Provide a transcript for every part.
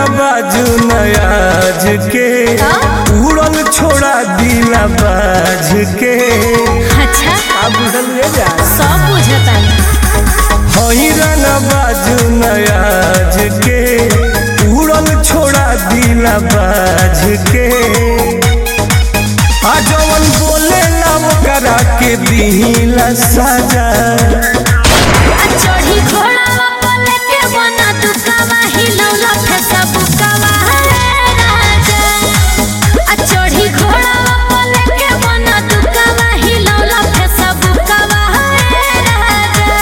बाजू नयाज के उड़ल छोड़ा दिला बाज के अच्छा अब बुझल जा सब बुझता हैरन बाजू नयाज के उड़ल छोड़ा दिला बाज के आ जवन बोले ना करा के दिला साजा चढ़ी घोड़ा पल के बना दुकावा हिलौला फैसा बुकावा रे राजा आ चढ़ी घोड़ा पल के बना दुकावा हिलौला फैसा बुकावा रे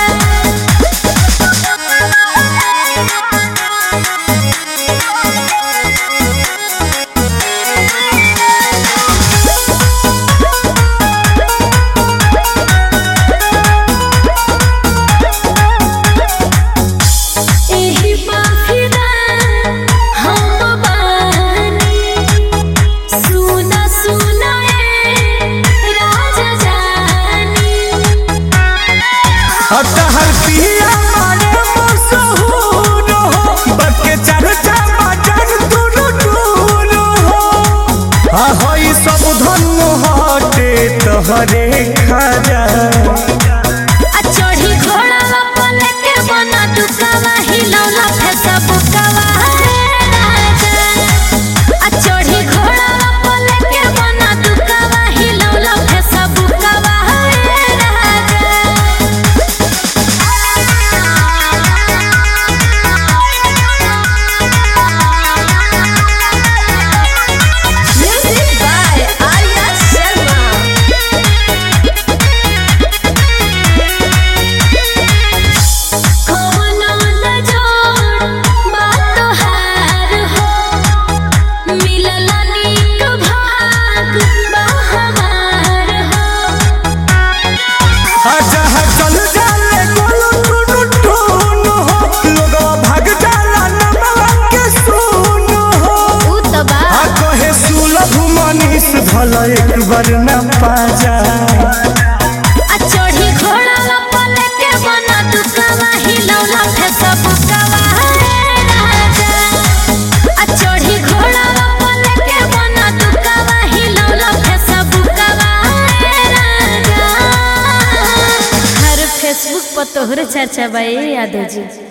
एही बाफिदा हम बानी सुना सुना ए राजा जानी हर पिया मारे मशहूर हो बके चर्चा बजन दूर दूर हो आ हई सब धन हटे तहरे खाजा आ चढ़ी घोड़ा पल के बना दुकावा हिलौला फैसा बुकावा रे राजा आ चढ़ी घोड़ा पल के बना दुकावा हिलौला फैसा बुकावा रे Music by Arya Sharma कोनो न जोड़ बात हार हो मिलल नीक भाग बहमार हो जहाँ चल जाले गोलू टुनु टुनु हो लोगवा भाग जाला नमवा के सुन हो उ त बा आ कहे सुलभ मनीष भल एक बार न पाजा आ चढ़ी घोड़ा पल के बना दुकावा हिलौला फैसा बुकावा रे राजा आ चढ़ी घोड़ा पल के बना दुकावा हिलौला फैसा बुकावा रे राजा हर फेसबुक पर तोहरे चर्चा बा ए यादव जी